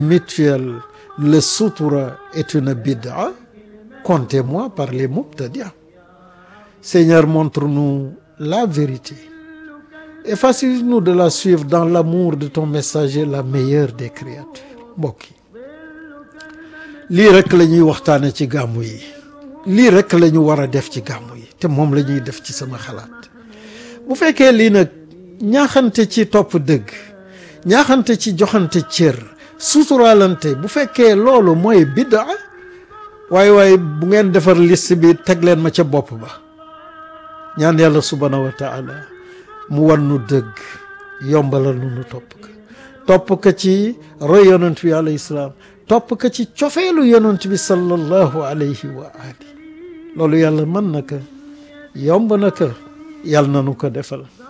mutuelle, le sutura est une bid'a, comptez-moi par les mubtadi'a. Seigneur, montre-nous la vérité et facilite-nous de la suivre dans l'amour de ton messager, la meilleure des créatures. mbokk yi lii rek la ñuy waxtaane ci gàmmu yi lii rek la ñu war a def ci gàmmu yi te moom la ñuy def ci sama xalaat bu fekkee lii nag ñaaxante ci topp dëgg ñaaxante ci joxante cër suturaalante bu fekkee loolu mooy biddaa waaye waaye bu ngeen defar liste bi teg leen ma ca bopp ba ñaan yàlla subhaanahu wa taala mu wan nu dëgg yombalal nu nu topp ko topp ko ci roy yonent bi alayhi salaam topp ko ci cofeelu yonent bi sallallahu alayhi wa ali loolu yàlla mën na ko yomb na ko yàlla na nu ko defal